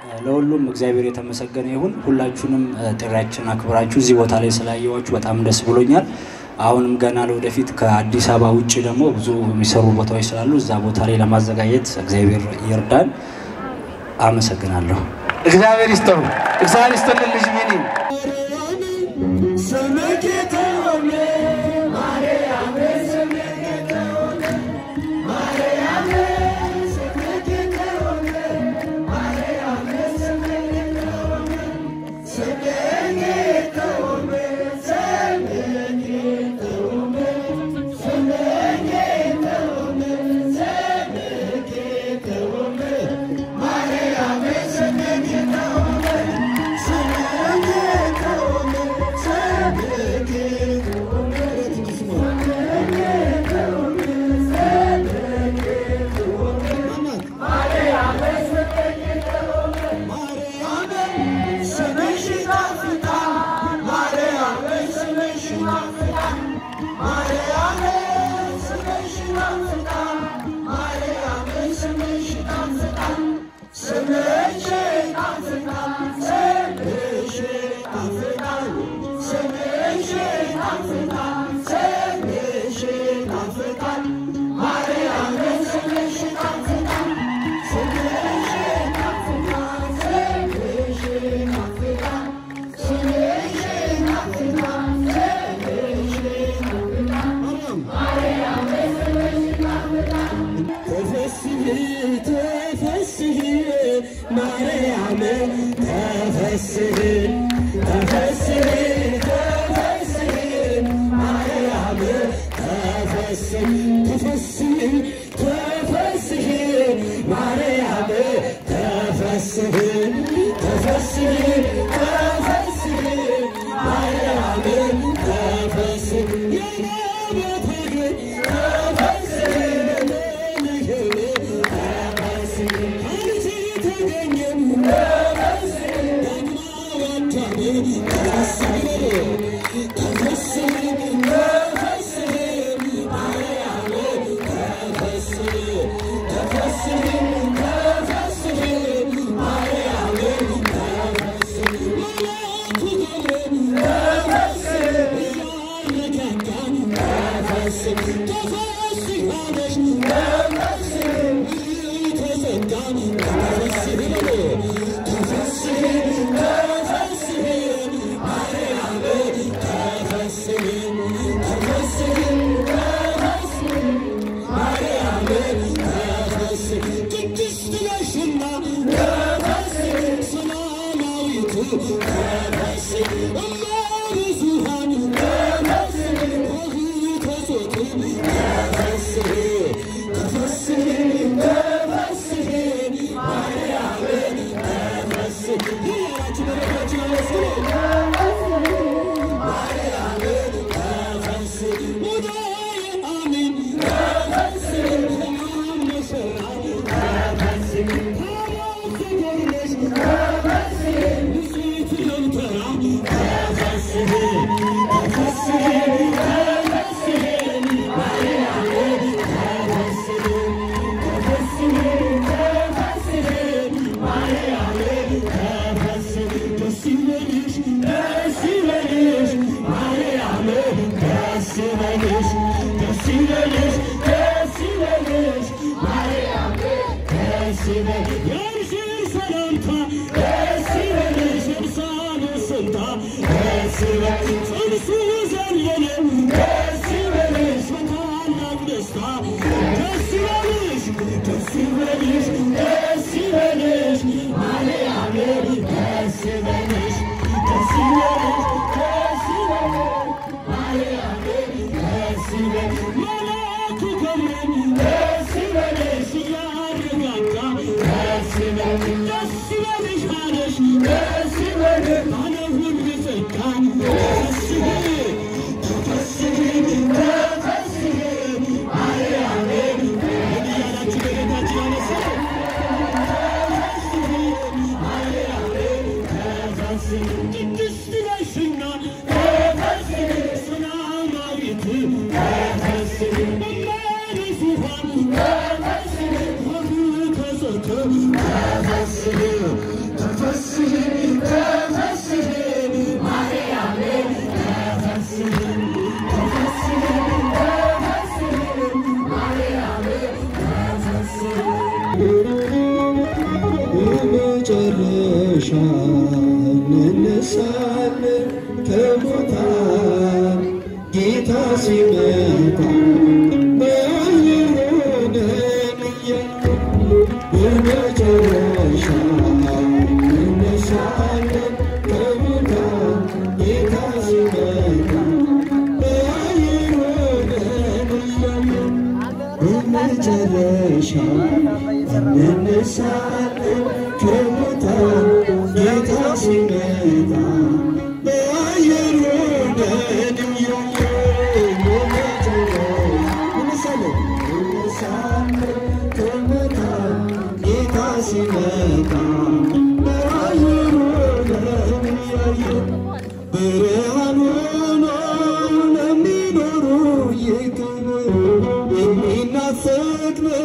ለሁሉም እግዚአብሔር የተመሰገነ ይሁን። ሁላችሁንም ጥሪያችን አክብራችሁ እዚህ ቦታ ላይ ስላየዋችሁ በጣም ደስ ብሎኛል። አሁንም ገና ለወደፊት ከአዲስ አበባ ውጭ ደግሞ ብዙ የሚሰሩ ቦታዎች ስላሉ እዛ ቦታ ላይ ለማዘጋጀት እግዚአብሔር ይርዳን። አመሰግናለሁ። እግዚአብሔር ይስጠው። እግዚአብሔር ይስጥልን ልጅ ሚኒ Thank you. በመጨረሻ እንነሳለን ከሙታን ጌታ ሲመጣ በአየር ሆነን እያለን በመጨረሻ እንነሳለን ከሙታን ጌታ ሲመጣ በአየር ሆነን እያለን በመጨረሻ እንነሳለን ከሙታን ጌታ ሲመጣ በአየር ሆነን እያለን በመጨረሻ እንነሳለን እንነሳለን ከሙታን ጌታ ሲመጣ በአየር ሆነን እያለን ብርሃን ሆኖ ለሚኖሩ ይክብር የሚናፈቅ ነው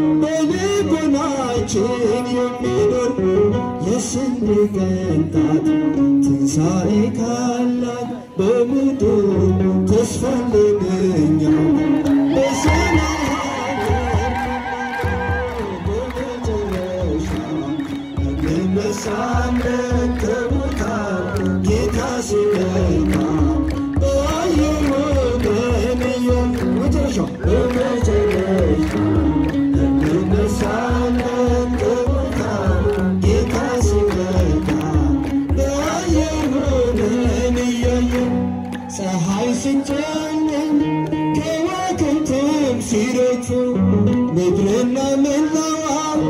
በልቦናችን የሚኖር የስንዴ ቅንጣት ትንሣኤ ካላት በምድር ተስፋ ለምኛው በሰማይ በመጨረሻ እንነሳለን ከሙታን ጌታ ሲመጣ በአየር ሆነን እያለን መጨረሻ በመጨረሻ እንነሳለን ከሙታን ጌታ ሲመጣ በአየር ሆነን እያየን ፀሐይ ስጨልም ከዋክብትም ሲረጩ ምድርና መላዋ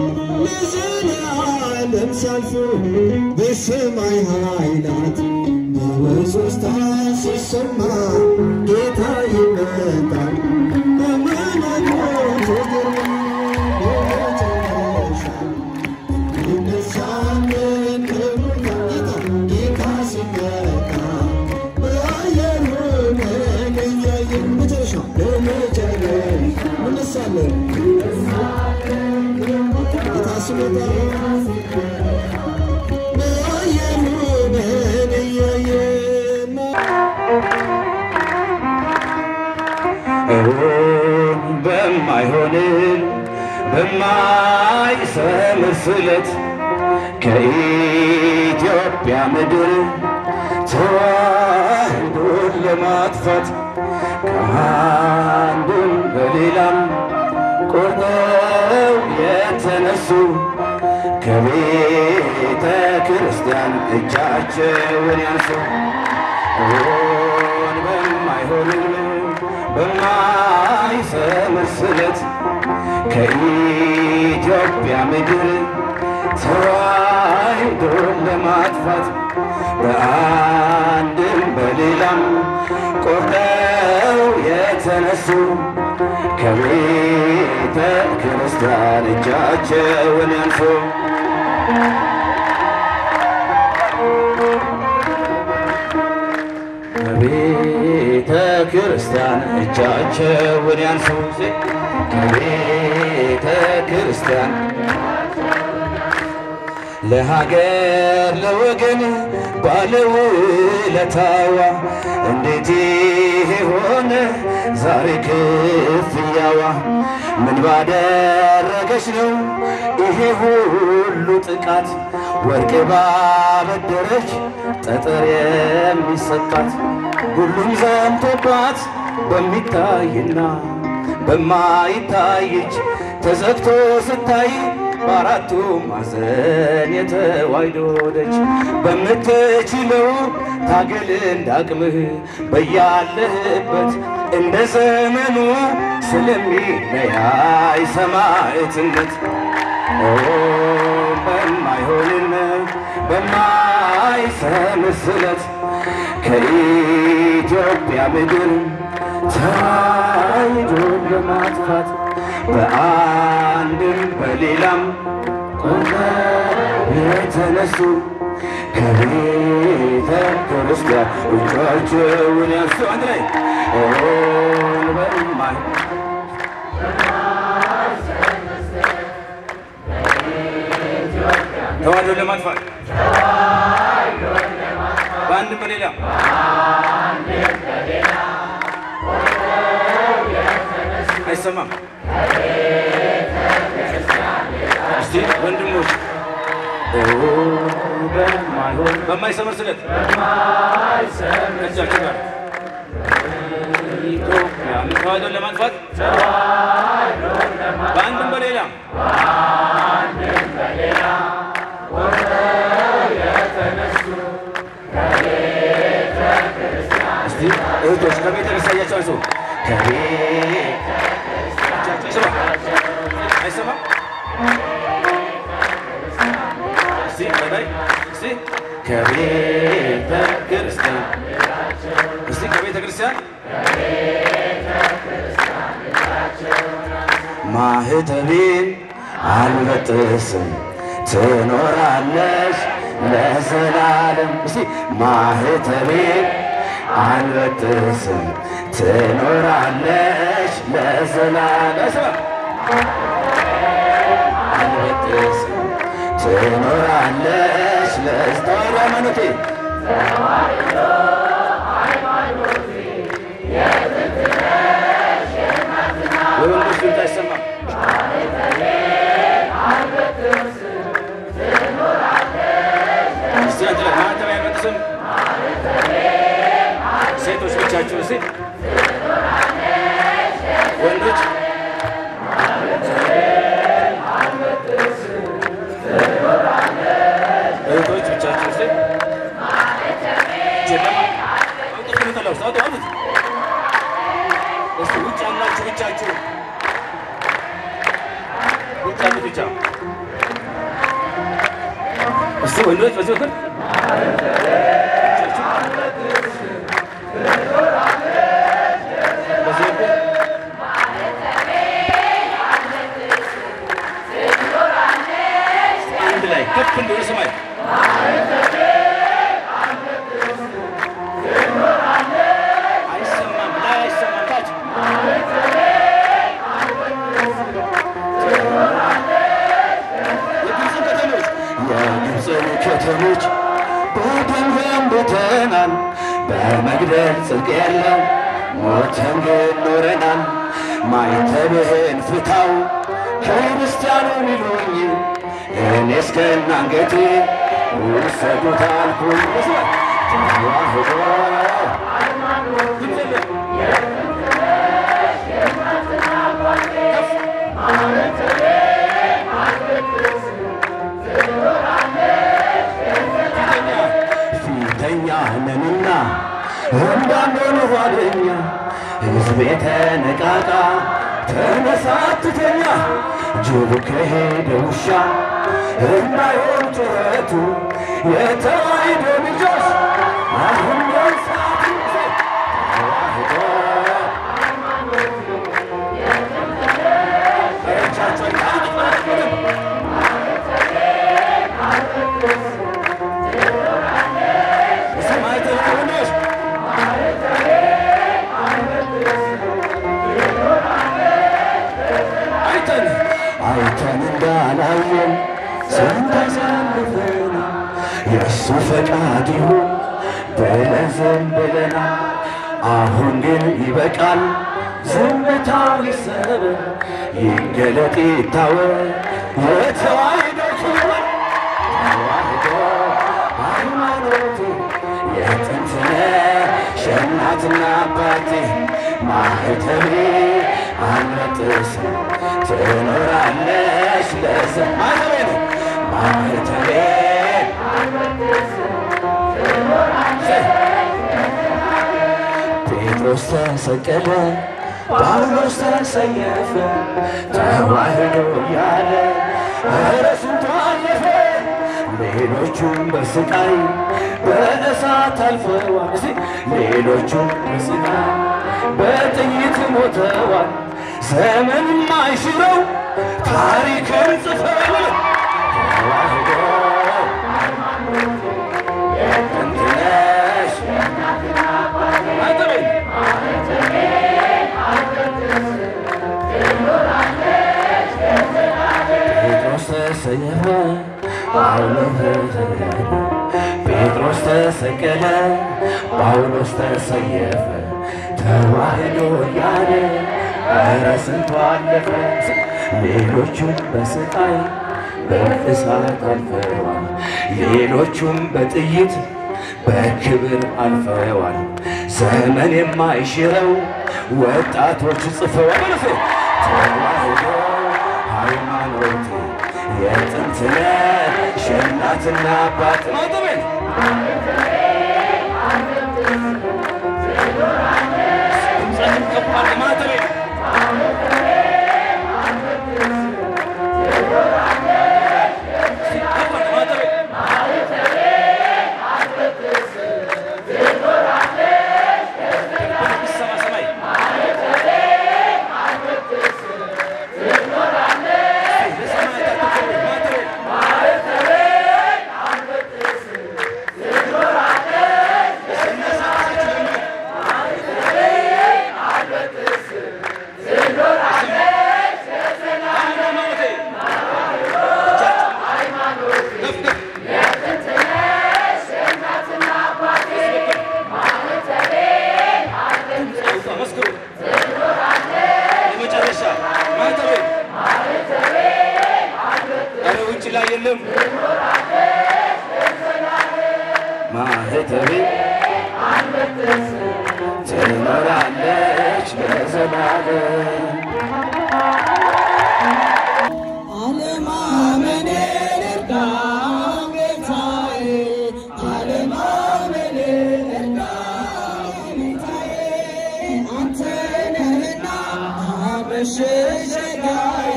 ለዘለዓለም ሲያልፉ በሰማይ ኃይላት በወሶስታ ሲሰማ ጌታ ይመጣል በመለኮቱ ግርማ በመጨረሻ እንነሳለን ከሙታን ጌታ ጌታ ሲመጣ በአየር ሆነን እያየን መጨረሻ በመጨረሻ እንነሳለን ጌታ ሲመጣ በአየር ሆነን እያየን እውን በማይሆንን በማይሰምር ስለት ከኢትዮጵያ ምድር ተዋህዶን ለማጥፋት ከአንድም በሌላም ቆርጠው የተነሱ ከቤተ ክርስቲያን እጃቸውን ያንሱ ሆን በማይሆንም በማይሰምር ስለት ከኢትዮጵያ ምድር ተዋህዶን ለማጥፋት በአንድም በሌላም ቆርጠው የተነሱ ከቤተ ክርስቲያን እጃቸውን ያንሱ ከቤተ ክርስቲያን እጃቸውን ያንሱ ከቤተ ክርስቲያን ለሀገር ለወገን ባለውለታዋ እንዴት ይሄ ሆነ ዛሬ ክፍያዋ ምን ባደረገች ነው ይሄ ሁሉ ጥቃት ወርቅ ባበደረች ጠጠር የሚሰጣት ሁሉም ዘምቶባት በሚታይና በማይታይች ተዘግቶ ስታይ በአራቱ ማዕዘን የተዋሕዶ ደጅ በምትችለው ታገል እንዳቅምህ በያለህበት እንደ ዘመኑ ስለሚለያይ ሰማዕትነት ኦ በማይሆንን በማይሰምር ስለት ከኢትዮጵያ ምድር ተዋሕዶን ለማጥፋት በአንድም በሌላም ቆመው የተነሱ ከቤተ ክርስቲያን እጃቸውን ያንሱ። አንድ ላይ ኦን በማይ ተዋሕዶን ለማጥፋት በአንድም በሌላም አይሰማም። እስቲ ወንድሞች በማይሆን በማይሰምር ስለት እጃችሁ ጋር ኢትዮጵያን ተዋህዶን ለማጥፋት በአንድም በሌላም እስቲ እህቶች ከቤተ ክርስቲያን እጃችሁ አንሱ። ከቤት እጃችሁ ይስማ አይሰማም? እስቲ በላይ እስቲ ከቤተ ክርስቲያን እስቲ ከቤተ ክርስቲያን ማህተቤን አልበጥስም ትኖራለሽ ለዘላለም። እስቲ ማህተቤን አልበጥስም ትኖራለሽ ለዘላለም። አልበጥስም ትኖራለሽ ለስተዋሕዶ ሃይማኖቴ የወንዶች ድምፅ አይሰማም። እስቲ አንድ ላይ ማህተብ አይበጥስም። ሴቶች ብቻችሁ እስቲ ወንዶች እህቶች ብቻችሁ እስቲ ጀለማ አውጡት ከመጠላው ውስጥ አውጡ አውጡት። እስቲ ውጭ ያላችሁ ብቻችሁ ውጭ ያሉት ብቻ እስቲ ወንዶች በዚህ በኩል በዚህ በኩል አንድ ላይ ከፍ እንደሆነ ሰማይ አይሰማም ላይ አይሰማም ታች የግብፅን ከተሞች የግብፅን ከተሞች በደም ገንብተናል፣ በመግደል ጽድቅ የለም ሞተን ግን ኖረናል። ማይተብህን ፍታው ክርስቲያኑ ሚሉኝ እኔ እስከነ አንገቴ ውሰዱት አልኩኝ። ተዋህዶ ፊተኛ ነንና እንዳንሆን ኋለኛ ሕዝቤ ተነቃቃ ተነሳትተኛ ጅብ ከሄደ ውሻ እንዳይሆን ጩኸቱ የተዋሕዶ ልጆች አሁን ሰዓት ተዋሕዶ እጃቸውን ታጥፋለን ሰማዕታት ወንዶች አይተን አይተን እንዳላየን ስንት አሳልፈን የእሱ ፈቃድ ይሁን ብለን ዝም ብለናል። አሁን ግን ይበቃል፣ ዝምታው ይሰበር፣ ይገለጥ ይታወቅ የተዋሕዶ ክብር ተዋሕዶ ሃይማኖቴ የጥንት ነሽ እናትና አባቴ ማህተቤ አልበጥስም ትኖራለሽ ለዘ ማህተቤ ነው ማህተቤ ጴጥሮስ ተሰቀለ ጳውሎስ ተሰየፈ ተዋሕዶ ያለ ኧረ ስንቱ አለፈ ሌሎቹም በስቃይ በእሳት አልፈዋል። እስቲ ሌሎቹም በስቃይ በጥይት ሞተዋል። ዘመን ማይሽረው ታሪክን ጽፈዋል። ተዋሕዶ የጥንት ነሽ ማህተቤ ጴጥሮስ ተሰየፈ ጳውሎስ ተሰየፈ ጴጥሮስ ተሰቀለ ጳውሎስ ተሰየፈ ተዋሕዶ እያለ ኧረ ስንቱ አለፈ ሌሎቹም በስቃይ በእሳት አልፈዋል። ሌሎቹም በጥይት በክብር አልፈዋል። ዘመን የማይሽረው ወጣቶች ጽፈዋል። በለሴ ተዋህዶ ሃይማኖት የጥንት ነሽ የእናትና አባት ማጠቤን ድምፃችን ከፍ አድርገህ ማተቤ ከፍ አድርገህ ማተቤ ይሰማ ሰማይ ለሰማያት አትክብር ማተቤ ሃይማኖቴ ከፍ ከፍ አውጣ መስክሩ የመጨረሻ ማህተቤ ኧረ ውጭ ላይ የለም ማህተቤ ትኖራለች ለዘላለም አለማመኔን እርዳ ጌታዬ፣ አለማመኔን እርዳ ጌታዬ፣ አንተ ነህና መሸሸጊያዬ።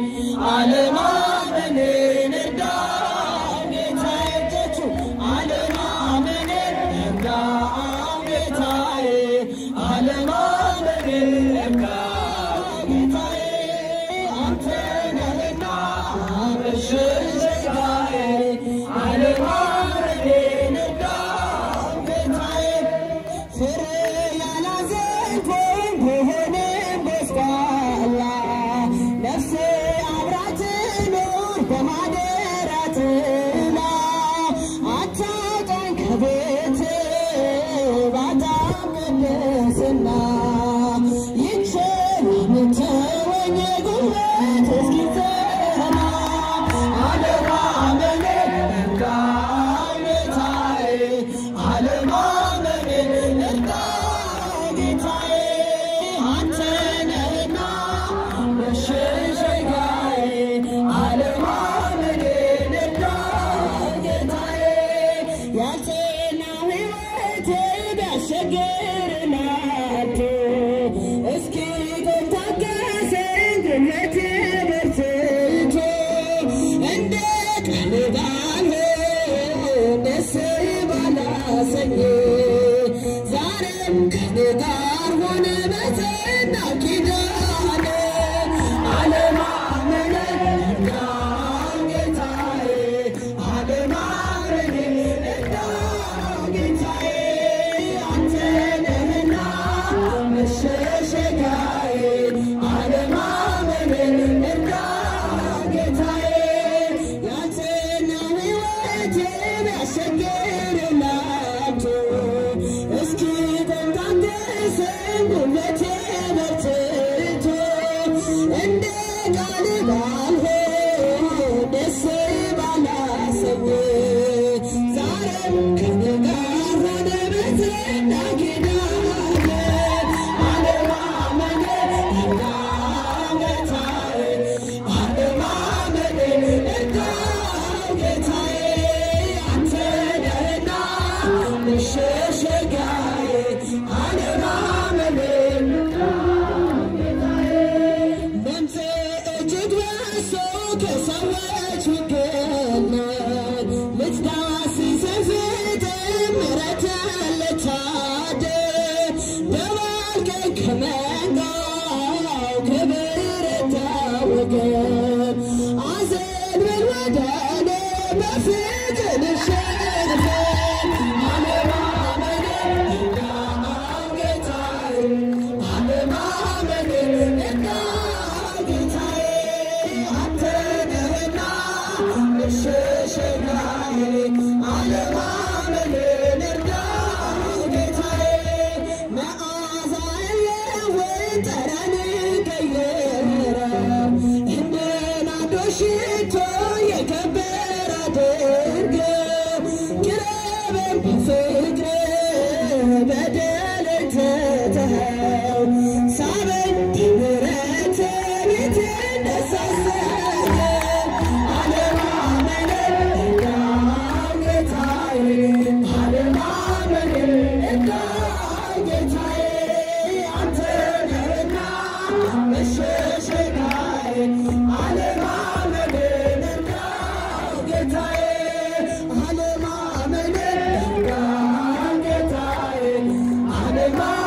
አለማመኔን እርዳ ጌታዬ፣ እጆቹ አለማመኔን እርዳ ጌታዬ፣ አለማመኔን እርዳ ጌታዬ አንተ ነህና መሸሸጊያዬ፣ አለማመኔን እርዳ ጌታዬ። ፍሬ ያላዘንኩኝ ብሆንም ጎስቋላ፣ ነፍሴ አብራ ትኑር በማደሪያ ጥላ። አታውጣኝ ከቤትህ ባጣም ቅድስና ይችል የምትወኝ ጉልበት እስኪጸና አለማመኔን እርዳ ጌታዬ፣ አለማመኔን እርዳ ጌታዬ። አንተ ነህና መሸሸጊያዬ፣ አለማመኔን እርዳ ጌታዬ። ያልጸናው ሕይወቴ ቢያስቸግር ናቶ እስኪ ቆም ታገሰኝ ጉልበቴ በርትቶ እንደ ቃል ባልሆን ደስ ባላሰኝ ዛሬም ከኔ ጋር ሆነ በጸና ኪዳን አለማመኔን እርዳ ጌታዬ አለማመኔን እርዳ ጌታዬ አንተ ነህና መሸሸጊያዬ አለማመኔን እርዳ ጌታዬ ያንተነው ሕይወቴ ቢያስቸግር ናቶ እስኪ ቆም ታገሰኝ ጉልበቴ በርትቶ እንደ ቃል ባልሆን ደስ ባላሰኝ ዛሬም ከኔ ጋር ሆነ በጸና ኪዳን አለማመኔን እርዳ ጌታዬ አለማመኔን እርዳ ጌታዬ አንተ ነህና መሸሸጊያዬ አለማመኔን ድምፄ እጅግ በዝቶ ከሰዎች ቢገለጥ ልትዳስሰኝ ስትል ምሕረት ልታድል ደባልቀኝ ከመንጋው ከበረታ ወገን አዘንብል ወደ እኔ በፍቅር ልሸነፍ አለማመኔን እርዳ ጌታዬ አለማመኔን እርዳ ጌታዬ አንተ ነህና መሸሸጊያዬ አለማመኔን እርዳ ጌታዬ መዓዛ የለውጥ ጠረን ቀየረ እንደ ናርዶስ ሽቶ የከ ማ